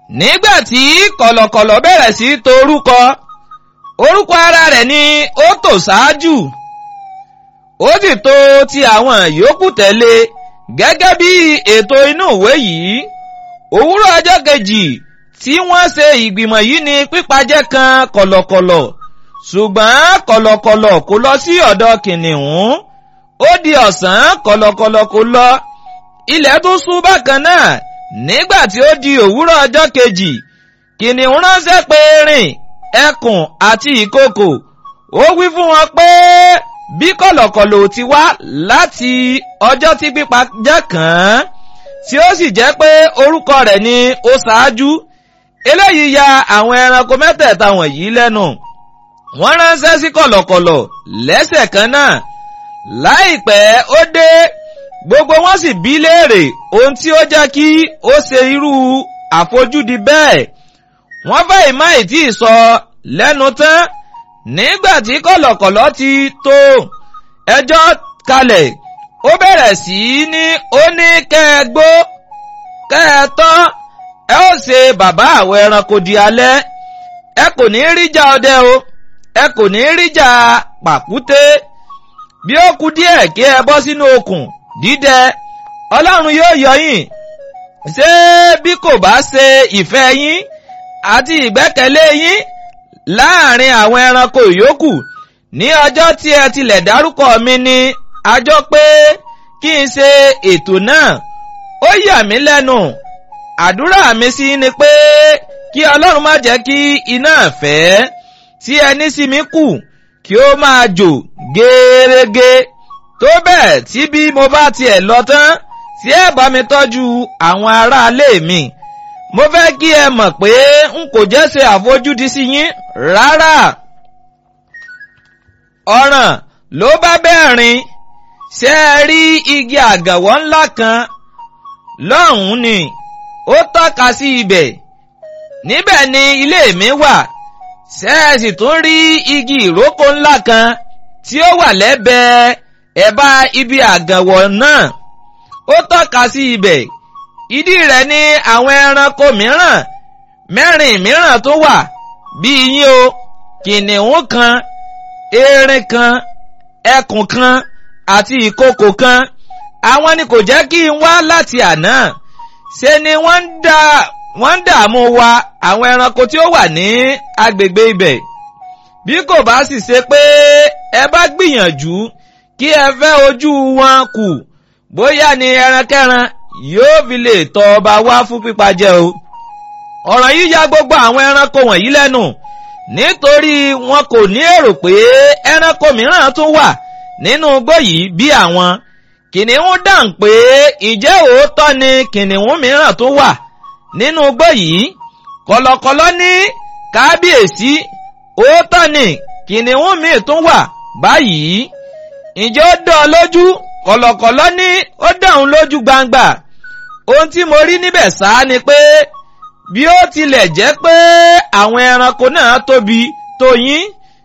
nígbà tí kọ̀lọ̀kọ̀lọ̀ bẹ̀rẹ̀ sí í to orúkọ orúkọ ara rẹ̀ ni ó tò ṣáájú ó sì tò ti àwọn yòókù tẹ̀lé gẹ́gẹ́ bí ètò inú ìwé yìí òwúrọ̀ ọjọ́ kejì tí wọ́n ṣe ìgbìmọ̀ yìí ni pípajẹ́ kan kọ̀lọ̀kọ̀lọ̀ ṣùgbọ́n kọ̀lọ̀kọ̀lọ̀ kò lọ sí ọ̀dọ̀ kìnìún ó di ọ̀sán kọ̀lọ̀kọ̀lọ̀ kò lọ ilẹ̀ tún ṣú bákan náà nígbà tí ó di òwúrọ̀ ọjọ́ kejì kìnìún ránṣẹ́ pé rìn ẹkùn àti ìkookò ó wí fún wọn pé bí kọ̀lọ̀kọ̀lọ̀ ti wá láti ọjọ́ tí pípa jẹ́ kàn án tí ó sì jẹ́ pé orúkọ rẹ̀ ni ó ṣáájú eléyìí ya àwọn ẹranko mẹ́tẹ̀ẹ̀ta wọ̀nyí lẹ́nu wọ́n ránṣẹ́ sí kọ̀lọ̀kọ̀lọ̀ lẹ́sẹ̀ kan náà láìpẹ́ ó dé gbogbo wọn sì bí léèrè ohun tí ó jẹ́ kí ó ṣe irú àfojúdi bẹ́ẹ̀ wọ́n fẹ́ ìmọ̀ ìtì sọ lẹ́nu tán nígbà tí kọ̀lọ̀kọ̀lọ̀ ti tó ẹjọ́ kalẹ̀ ó bẹ̀rẹ̀ sí ní ó ní kẹ́ ẹ gbó kẹ́ ẹ tọ́ ẹ ó ṣe bàbá àwọn ẹranko di alẹ́ ẹ kò ní ríjà ọdẹ o ẹ kò ní ríjà pàkúté bí ó kù díẹ̀ kí ẹ bọ́ sínú okùn dídẹ ọlọ́run yóò yọ yín ṣé bí kò bá ṣe ìfẹ́ yín àti ìgbẹ́kẹ̀lé yín láàrin àwọn ẹranko ìyókù ní ọjọ́ tí ẹ tilẹ̀ dárúkọ mi ni àjọ pé kí n ṣe ètò náà ó yà mí lẹ́nu àdúrà mi sí ni pé kí ọlọ́run má jẹ́ kí iná ẹ̀fẹ́ tí ẹni sí mi kù kí ó máa jò gẹ́rẹ́gẹ́ tó bẹ́ẹ̀ tí bí mo bá tiẹ̀ lọ tán tí ẹ bá mi tọ́jú àwọn aráalé mi mo fẹ́ kí ẹ mọ̀ pé n kò jẹ́ ṣe àfojúdi sí yín rárá ọ̀ràn ló bá bẹ́ẹ̀rin ṣé ẹ rí igi àgànwọ́ ńlá kan lọ́hùn-ún ni ó tọ́ka sí ibẹ̀ níbẹ̀ ni ilé mi wà ṣé ẹ sì tún rí igi ìrókò ńlá kan tí ó wà lẹ́bẹ̀ẹ́ ẹ̀bá ibi àgànwọ̀ náà ó tọ́ka sí ibẹ̀ ìdí rẹ̀ ni àwọn ẹranko mìíràn mẹ́rin mìíràn tó wà bíi yín o kìnìún kan erin kan ẹkùn kan àti ìkookò kan àwọn ni kò jẹ́ kí n wá láti àná ṣe ni wọ́n ń dà wọ́n ń dààmú wa àwọn ẹranko tí ó wà ní agbègbè ibẹ̀ bí kò bá sì ṣe pé ẹ bá gbìyànjú kí ẹ fẹ́ ojú wọn kù bóyá ni ẹrankẹ́ran yóò fi lè tọ́ ọba wá fún pípa jẹ o. ọ̀rọ̀ yìí ya gbogbo àwọn ẹranko wọ̀nyí lẹ́nu nítorí wọn kò ní èrò pé ẹranko mìíràn tún wà nínú igbó yìí bí àwọn. kìnìún dáhùn pé ìjẹ́ òótọ́ ni kìnìún mìíràn tún wà nínú igbó yìí. kọ̀lọ̀kọ̀lọ̀ ní kábíyèsí òótọ́ ni kìnìún míì tún wà báyìí. ǹjẹ́ ó dán ọ lójú kọ̀lọ̀kọ̀lọ̀ ní ó dáhùn lójú gbangba ohun tí mo rí níbẹ̀ sáá ni pé bí ó tilẹ̀ jẹ́ pé àwọn ẹranko náà tóbi tó yín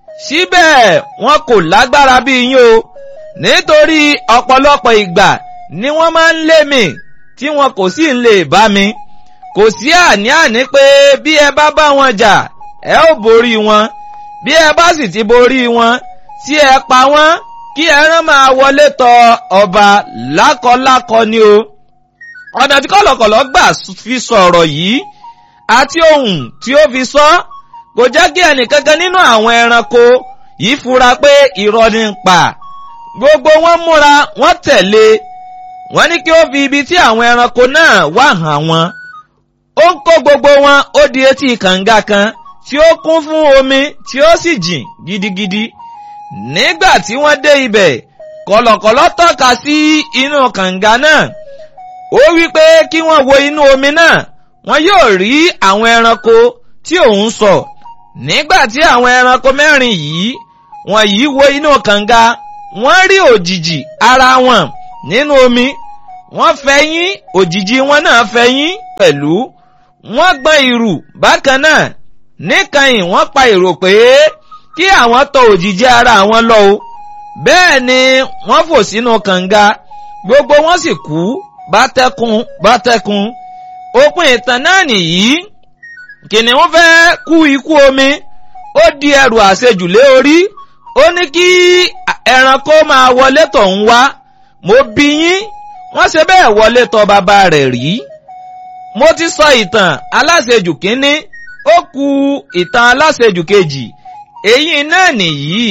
síbẹ̀ wọn kò lágbára bí yín o nítorí ọ̀pọ̀lọpọ̀ ìgbà ni wọ́n máa ń lé mi tí wọn kò sì ń lè bá mi kò sí àní-àní pé bí ẹ bá bá wọn jà ẹ ó borí wọn bí ẹ bá sì ti borí wọn tí ẹ pa wọn kí ẹran máa wọlé tọ ọba lákọlákọ ni o ọ̀nà tí kọ̀lọ̀kọ̀lọ̀ gbà fi sọ̀rọ̀ yìí àti ohun tí ó fi sọ kò jẹ́ kí ẹnìkankan nínú àwọn ẹranko yìí fura pé irọ́ ni ń pa gbogbo wọn múra wọ́n tẹ̀lé wọ́n ní kí ó fi ibi tí àwọn ẹranko náà wà hàn wọ́n ó ń kó gbogbo wọn ó di etí kànga kan tí ó kún fún omi tí ó sì jìn gidigidi nígbà tí wọ́n dé ibẹ̀ kọ̀lọ̀kọ̀lọ̀ tọ́ka sí inú kànga náà ó wí pé kí wọ́n wo inú omi náà wọ́n yóò rí àwọn ẹranko tí òun sọ nígbà tí àwọn ẹranko mẹ́rin yìí wọ́n yìí wo inú kànga wọ́n rí òjìji ara wọn nínú omi wọ́n fẹ̀yìn òjìji wọn náà fẹ̀yìn pẹ̀lú wọ́n gbọ́n ìrù bákan náà níkànnì wọ́n pa èrò pé kí àwọn tọ òjìji ara àwọn lọ o bẹ́ẹ̀ ni wọ́n fò sínú kànga gbogbo wọn sì kú bátẹ́kùn bátẹ́kùn òpin ìtàn náà nìyí kìnìún fẹ́ kú ikú omi ó di ẹrù àṣejù lé orí ó ní kí ẹranko máa wọlé tọ̀hún wá mo bí yín wọ́n ṣe bẹ́ẹ̀ wọlé tọ̀ bàbá rẹ̀ rí mo ti sọ ìtàn aláṣejù kínní ó ku ìtàn aláṣejù kejì èyí náà nìyí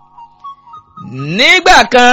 nígbà kan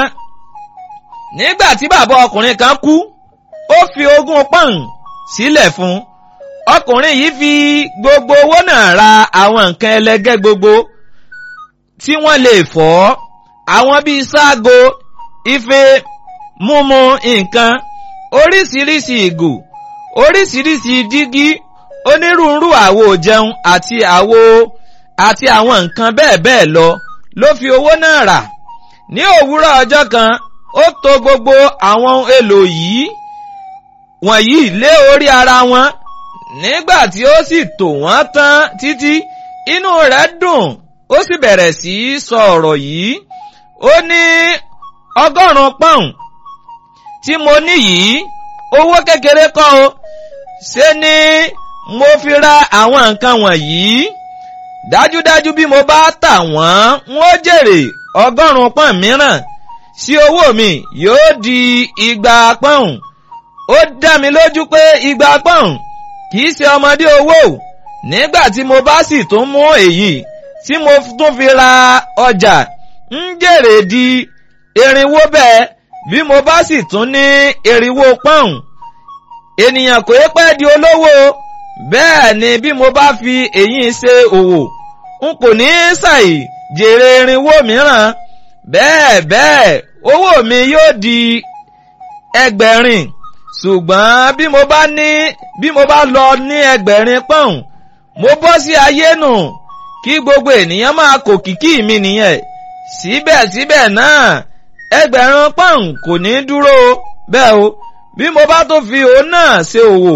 nígbà tí bàbá ọkùnrin kan kú ó fi ogún pọ́ùn sílẹ̀ fún ọkùnrin yìí fi gbogbo owó náà ra àwọn nǹkan ẹlẹgẹ́ gbogbo tí wọ́n lè fọ́ àwọn bíi ságo ife múmu nǹkan oríṣiríṣi ìgò oríṣiríṣi dígí onírúurú àwo jẹun àti àwo àti àwọn nǹkan bẹ́ẹ̀ bẹ́ẹ̀ lọ ló fi owó náà rà ní òwúrọ̀ ọjọ́ kan ó tò gbogbo àwọn ohun èlò yìí wọ̀nyí lé orí ara wọn nígbà tí ó sì tò wọ́n tán títí inú rẹ̀ dùn ó sì bẹ̀rẹ̀ sí í sọ ọ̀rọ̀ yìí ó ní ọgọ́rùn-ún pọ́ùn tí mo ní yìí owó kékeré kọ́ o ṣé ni mo fi ra àwọn nǹkan wọ̀nyí dájúdájú bí mo bá tà wọ́n n ó jèrè ọgọ́rùn-ún pọ́ùn mìíràn sí owó mi yóò di igba pọ́ùn ó dá mi lójú pé igba pọ́ùn kìí ṣe ọmọdé owó nígbà tí mo bá sì tún mú èyí tí mo tún fi ra ọjà ń jèrè di irinwó bẹ́ẹ̀ bí mo bá sì tún ní irinwó pọ́ùn ènìyàn kò yẹ pẹ́ di olówó bẹ́ẹ̀ ni bí mo bá fi èyí ṣe òwò n kò ní ṣàì jèrè irinwó mìíràn bẹ́ẹ̀ bẹ́ẹ̀ owó mi yóò di ẹgbẹ̀rin ṣùgbọ́n bí mo bá ní bí mo bá lọ ní ẹgbẹ̀rin pọ́ùn mo bọ́ sí ayé nù kí gbogbo ènìyàn máa kò kìkì mi nìyẹn síbẹ̀síbẹ̀ náà ẹgbẹ̀rún pọ́ùn kò ní dúró bẹ́ẹ̀ o bí mo bá tó fi òun náà ṣe òwò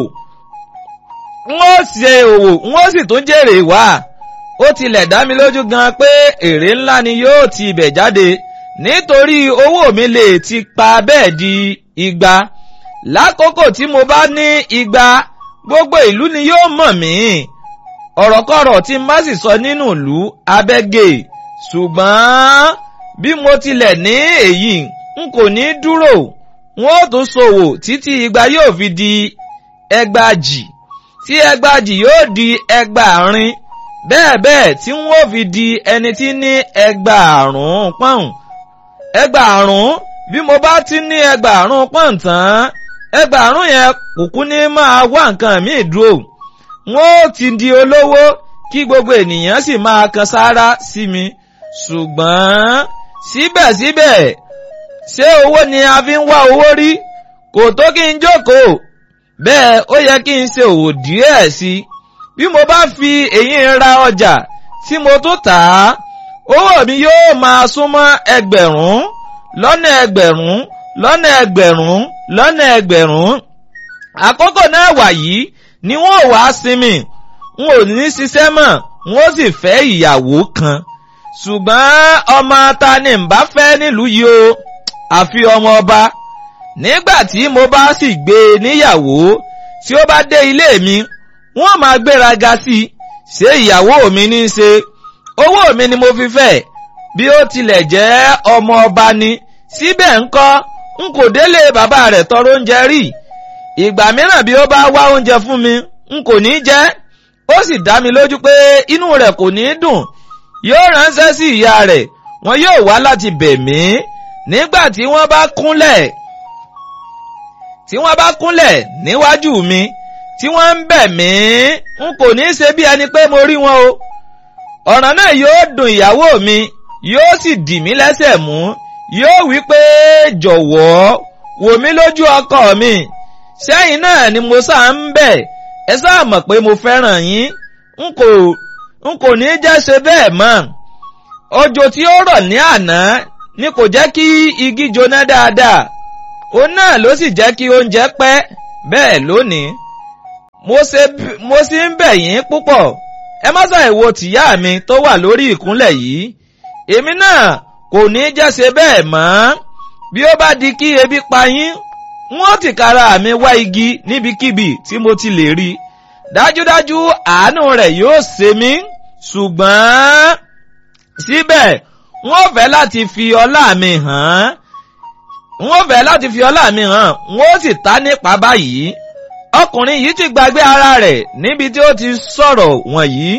n ó ṣe òwò n ó sì tún jèrè wá ó tilẹ̀ dá mi lójú gan pé èrè ńlá ni yóò ti ibẹ̀ jáde nítorí owó mi lè ti pa bẹ́ẹ̀ di igba lákòókò tí mo bá ní igba gbogbo ìlú ni yóò mọ̀ mí ọ̀rọ̀kọ̀rọ̀ tí n bá sì sọ nínú ìlú abẹ́gẹ́ ṣùgbọ́n bí mo tilẹ̀ ní èyí n kò ní dúró n ó tún ṣòwò títí igba yóò fi di ẹgbàjì tí ẹgbàjì yóò di ẹgbàárin bẹ́ẹ̀ bẹ́ẹ̀ tí n ó fi di ẹni tí ní ẹgbàárún pọ́ùn ẹgbàárún bí mo bá ti ní ẹgbàárún pọ́ùn tán ẹgbàárún yẹn kúkú ní máa wá nǹkan míì dúró n ó ti di olówó kí gbogbo ènìyàn sì máa kan sáárá sí mi ṣùgbọ́n síbẹ̀síbẹ̀ ṣé owó ni a fi ń wá owó rí kò tó kí n jókòó bẹ́ẹ̀ ó yẹ kí n ṣe òwò díẹ̀ sí i bí mo bá fi èyí ra ọjà tí mo tún tà á owó mi yóò máa súnmọ́ ẹgbẹ̀rún lọ́nà ẹgbẹ̀rún lọ́nà ẹgbẹ̀rún lọ́nà ẹgbẹ̀rún àkókò náà wà yìí ni wọ́n ò wá sinmi n ò ní ṣiṣẹ́ mọ́ n ó sì fẹ́ ìyàwó kan ṣùgbọ́n ọmọ ta ni n bá fẹ́ nílùú yìí o àfi ọmọ ọba nígbà tí mo bá sì gbé e níyàwó tí ó bá dé ilé mi wọ́n máa gbéraga sí i ṣé ìyàwó mi ní í ṣe owó mi ni mo fi fẹ́ bí ó tilẹ̀ jẹ́ ọmọ ọba ni síbẹ̀ ńkọ́ n kò délé bàbá rẹ̀ tọrọ oúnjẹ rí ìgbà mìíràn bí ó bá wá oúnjẹ fún mi n kò ní jẹ ó sì dá mi lójú pé inú rẹ̀ kò ní dùn yóò ránṣẹ́ sí ìyá rẹ̀ wọn yóò wá láti bẹ̀ mí nígbà tí wọ́n bá kúnlẹ̀ tí wọ́n bá kúnlẹ̀ níwájú mi tí wọ́n ń bẹ̀ mí n kò ní ṣe bí ẹni pé mo rí wọn o ọ̀ràn náà yóò dùn ìyàwó mi yóò sì dì mí lẹ́sẹ̀ mú yóò wí pé jọ̀wọ́ wò mí lójú ọkọ mi sẹ́yìn náà ni mo sáà ń bẹ̀ ẹ sáà mọ̀ pé mo fẹ́ràn yín n kò n kò ní jẹ́ ṣe bẹ́ẹ̀ mọ́ òjò tí ó rọ̀ ní àná ni kò jẹ́ kí igi jóná dáadáa òun náà ló sì jẹ́ kí oúnjẹ pẹ́ bẹ́ẹ̀ lónìí mo sì ń bẹ̀ yín púpọ̀ ẹ má ṣàìwò tìyá mi tó wà lórí ìkúnlẹ̀ yìí èmi náà kò ní jẹ́ ṣe bẹ́ẹ̀ mọ́ bí ó bá di kí ebi pa yín wọ́n tìkára mi wá igi níbikíbi tí mo ti lè rí dájúdájú àánú rẹ̀ yóò ṣe mí ṣùgbọ́n síbẹ̀ wọ́n fẹ́ láti fi ọlá mi hàn wọ́n fẹ́ láti fi ọlá mi hàn wọ́n sì ta nípa báyìí ọkùnrin yìí ti gbàgbé ara rẹ̀ níbi tí ó ti sọ̀rọ̀ wọ̀nyí